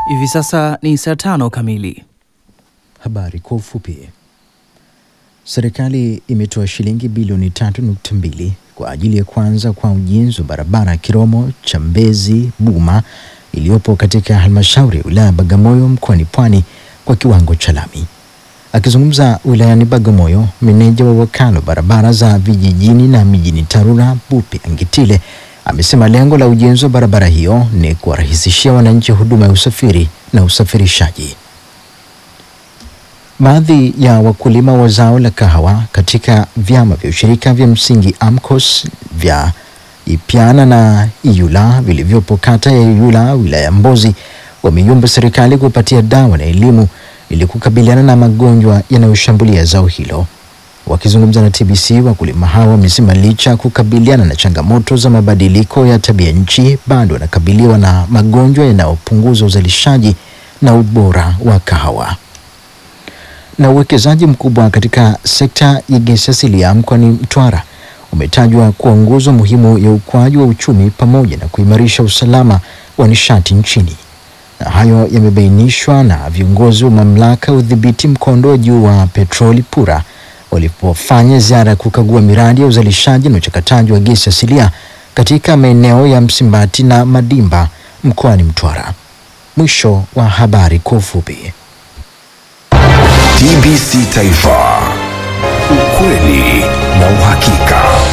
Hivi sasa ni saa tano kamili. Habari kwa ufupi. Serikali imetoa shilingi bilioni 3.2 kwa ajili ya kuanza kwa ujenzi wa barabara Kiromo Chambezi Buma iliyopo katika halmashauri ya wilaya Bagamoyo mkoani Pwani kwa kiwango cha lami. Akizungumza wilayani Bagamoyo, meneja wa wakala wa barabara za vijijini na mijini TARURA Bupe Angitile amesema lengo la ujenzi wa barabara hiyo ni kuwarahisishia wananchi huduma ya usafiri na usafirishaji. Baadhi ya wakulima wa zao la kahawa katika vyama vya ushirika vya msingi AMCOS vya Ipiana na Iyula vilivyopo kata ya Iyula wilaya ya Mbozi wameiomba serikali kupatia dawa na elimu ili kukabiliana na magonjwa yanayoshambulia zao hilo. Wakizungumza na TBC, wakulima hao wamesema licha ya kukabiliana na changamoto za mabadiliko ya tabia nchi, bado wanakabiliwa na magonjwa yanayopunguza uzalishaji na ubora wa kahawa na uwekezaji mkubwa katika sekta ya gesi asilia mkoani Mtwara umetajwa kuwa nguzo muhimu ya ukuaji wa uchumi pamoja na kuimarisha usalama wa nishati nchini. Na hayo yamebainishwa na viongozi wa mamlaka ya udhibiti mkondo wa juu wa petroli PURA walipofanya ziara ya kukagua miradi ya uzalishaji na uchakataji wa gesi asilia katika maeneo ya Msimbati na Madimba mkoani Mtwara. Mwisho wa habari kwa ufupi. TBC Taifa, ukweli na uhakika.